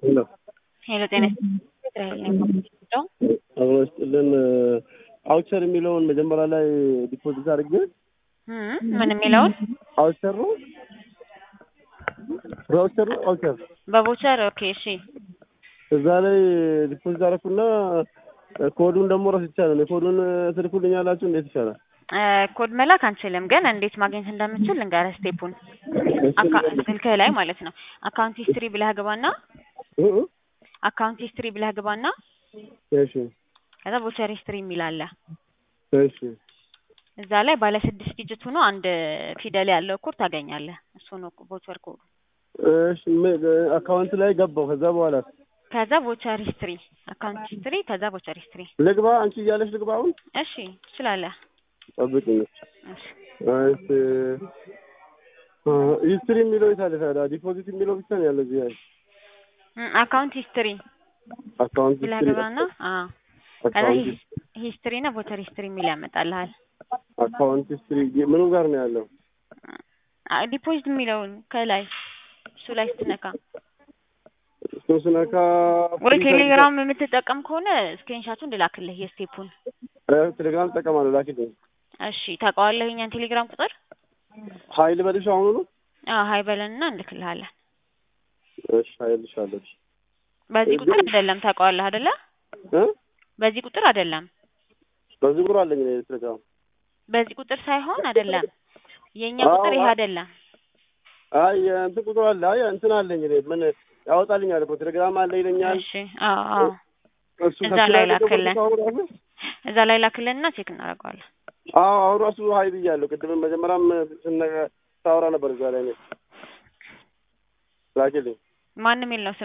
ሄሎ ሄሎ ጤና ይስጥልኝ። አብሮ ይስጥልን። አውቸር የሚለውን መጀመሪያ ላይ ዲፖዚት አድርጌ እም ምን የሚለውን አውቸር ነው በአውቸር ነው አውቸር በቦቸር ኦኬ፣ እሺ እዛ ላይ ዲፖዚት አደረኩና ኮዱን ደግሞ ረስቻለሁ። እኔ ኮዱን ትልኩልኛላችሁ እንዴት ይሻላል? እ ኮድ መላክ አንችልም፣ ግን እንዴት ማግኘት እንደምችል ልንገርህ ስቴፑን። አካ- ስልክህ ላይ ማለት ነው አካውንት ሂስትሪ ብለህ ግባና እ እ አካውንት ሂስትሪ ብለህ ግባና እሺ ከዛ ቦቸር ሂስትሪ የሚል አለ። እሺ እዛ ላይ ባለ ስድስት ዲጂት ሆኖ አንድ ፊደል ያለው ኮድ ታገኛለህ። እሱ ነው ቦቸር ኮዱ። እሺ ምን- አካውንት ላይ ገባው። ከዛ በኋላ ከዛ ቦቸር ሂስትሪ አካውንት ሂስትሪ ከዛ ቦቸር ሂስትሪ። ልግባ አንቺ እያለሽ ልግባ አሁን እሺ ትችላለህ። ጠብቅኝ። እሺ እሺ ሂስትሪ የሚለው የት አለ ታዲያ? ዲፖዚት የሚለው ብቻ ነው ያለው እዚህ ላይ እም አካውንት ሂስትሪ አካውንት ብለህ ሂስትሪ ግባና አዎ ከዛ አካውንት ሂስ- ሂስትሪ እና ቦቸር ሂስትሪ የሚል ያመጣልሃል። አካውንት ሂስትሪ ምኑ ጋር ነው ያለው? አ- ዲፖዚት የሚለውን ከላይ እሱ ላይ ስትነካ እሱን ስነካ ወይ ቴሌግራም የምትጠቀም ከሆነ ስክሪንሻቱን እንድላክልህ የስቴፑን። እ ቴሌግራም እጠቀማለሁ። ላኪልኝ። እሺ ታውቀዋለህ የእኛን ቴሌግራም ቁጥር? ሀይል በልሽ አሁኑ ነው? አዎ ሀይ በለንና እንልክልሃለን። እሺ ሀይልሻለሁ። እሺ በዚህ ቁጥር አይደለም ታውቀዋለህ አይደለ? እ በዚህ ቁጥር አይደለም። በዚህ ቁጥር አለኝ እኔ ቴሌግራም። በዚህ ቁጥር ሳይሆን አይደለም። የእኛ አዎ፣ ቁጥር ይሄ አዎ። አይደለም። አይ እንትን ቁጥር አለ። አይ እንትን አለኝ እኔ ምን ያወጣልኛል እኮ ቴሌግራም አለ ይለኛል። እሺ አዎ አዎ እሱ እዛ ከሱ ላይ ላይ ደግሞ ላክልን። አሁን ራሱ እዛ ላይ ላክልንና ቼክ እናደርገዋለን። አዎ አሁን ራሱ ሀይ ብያለሁ። ቅድም መጀመሪያም ስነ ሳወራ ነበር እዛ ላይ እኔ ላኪልኝ። ማንም የሚል ነው